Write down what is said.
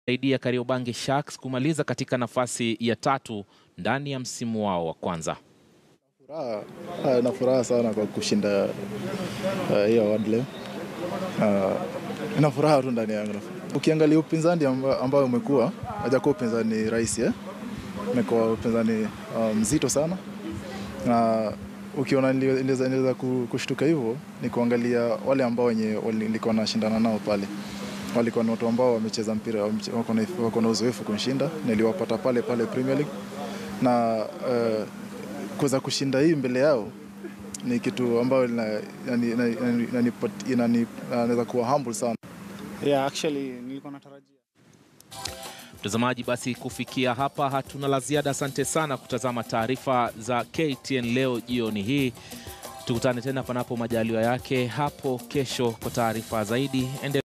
saidia Kariobangi Sharks kumaliza katika nafasi ya tatu ndani ya msimu wao wa kwanza. Furaha, ah, na furaha sana kwa kushinda ah, hiyo award leo. Ah, Ina furaha tu ndani yangu. Ukiangalia upinzani amba- ambao umekuwa hajakuwa upinzani rahisi eh? Umekuwa upinzani ah, mzito sana na ukiona nili- niliweza niliweza ku- kushtuka hivyo ni kuangalia wale ambao wenye wali- nilikuwa nashindana nao pale walikuwa ni watu ambao wamecheza mpira wameche- wako na- wako na uzoefu kunishinda niliwapata pale pale Premier League na eh, kuweza kushinda hii mbele yao ni kitu ambayo ina- inani- inani- inani- inani- inani- inaweza kuwa humble sana. Yeah, actually nilikuwa natarajia Mtazamaji, basi kufikia hapa hatuna la ziada. Asante sana kutazama taarifa za KTN leo jioni hii. Tukutane tena panapo majaliwa yake hapo kesho kwa taarifa zaidi. Ende